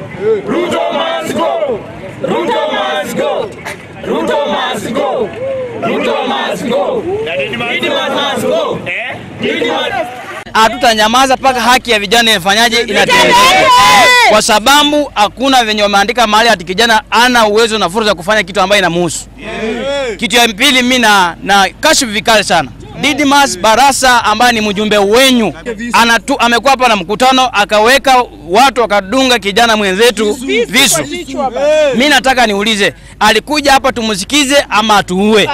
Ruto must go. Ruto must go. Ruto must go. Ruto must go. Didimaz must go. Didimaz hatutanyamaza mpaka haki ya vijana ifanyaje inatendeka, kwa sababu hakuna venye wameandika mahali ati kijana ana uwezo na fursa ya kufanya kitu ambayo inamhusu. Kitu ya pili, mimi na na kashifu vikali sana Didmas Barasa ambaye ni mjumbe wenyu anatu, amekuwa hapa na mkutano akaweka watu wakadunga kijana mwenzetu visu. Mimi nataka niulize, alikuja hapa tumsikize ama atuue?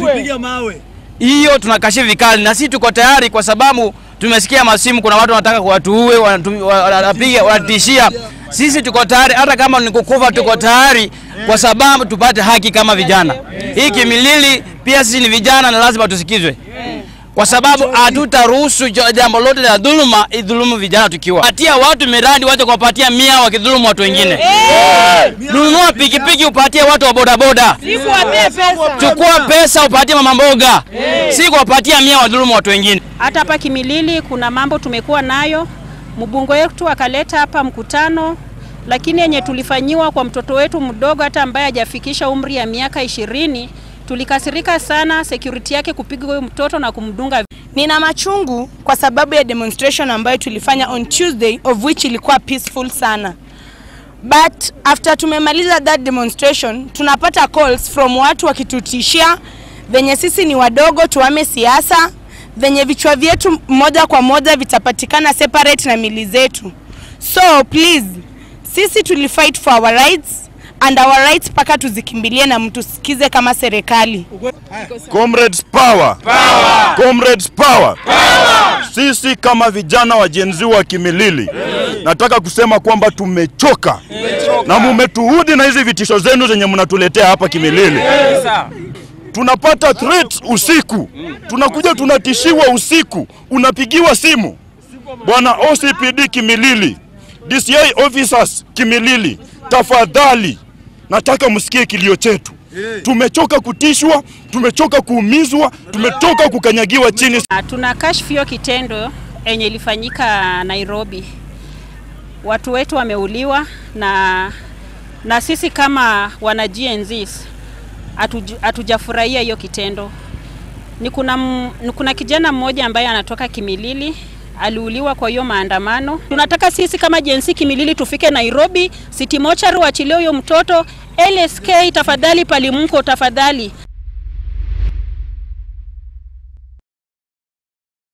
hiyo tunakashifu vikali, na sisi tuko tayari, kwa sababu tumesikia masimu, kuna watu wanataka kuwatuue, wanatu- wanapiga, wanatishia. Sisi tuko tayari, hata kama ni kukufa, tuko tayari, kwa sababu tupate haki kama vijana. Hii Kimilili pia sisi ni vijana na lazima tusikizwe, kwa sababu hatutaruhusu jo- jambo lote la dhuluma idhulumu vijana. Tukiwa patia watu miradi, wache kuwapatia mia wakidhulumu watu wengine. Nunua pikipiki upatie watu wa bodaboda chukua pesa upatie mama mboga, si kuwapatia mia wadhulumu watu wengine. Hata hapa Kimilili kuna mambo tumekuwa nayo, mbunge wetu akaleta hapa mkutano, lakini yenye tulifanyiwa kwa mtoto wetu mdogo hata ambaye hajafikisha umri ya miaka ishirini, tulikasirika sana, security yake kupiga huyo mtoto na kumdunga Nina machungu kwa sababu ya demonstration ambayo tulifanya on Tuesday of which ilikuwa peaceful sana. But after tumemaliza that demonstration tunapata calls from watu wakitutishia venye sisi ni wadogo tuame siasa, venye vichwa vyetu moja kwa moja vitapatikana separate na mili zetu. So please, sisi tulifight for our rights and our rights mpaka tuzikimbilie na mtusikize kama serikali. Comrades power. Power. Comrades power. Power. Sisi kama vijana wa Gen Z wa Kimilili nataka kusema kwamba tumechoka na mumetuhudi na hizi vitisho zenu zenye mnatuletea hapa Kimilili. Tunapata threats usiku, tunakuja tunatishiwa usiku, unapigiwa simu bwana OCPD Kimilili, DCI officers Kimilili, tafadhali nataka msikie kilio chetu. Tumechoka kutishwa, tumechoka kuumizwa, tumetoka kukanyagiwa chini. Ah, Tuna kashfu hiyo kitendo yenye ilifanyika Nairobi. Watu wetu wameuliwa na, na sisi kama wana GNZs hatuju- hatujafurahia hiyo kitendo. Ni kuna, m- ni kuna kijana mmoja ambaye anatoka Kimilili aliuliwa kwa hiyo maandamano. Tunataka sisi kama jensi Kimilili tufike Nairobi, City Mortuary waachilie huyo mtoto. LSK tafadhali, Palimko tafadhali,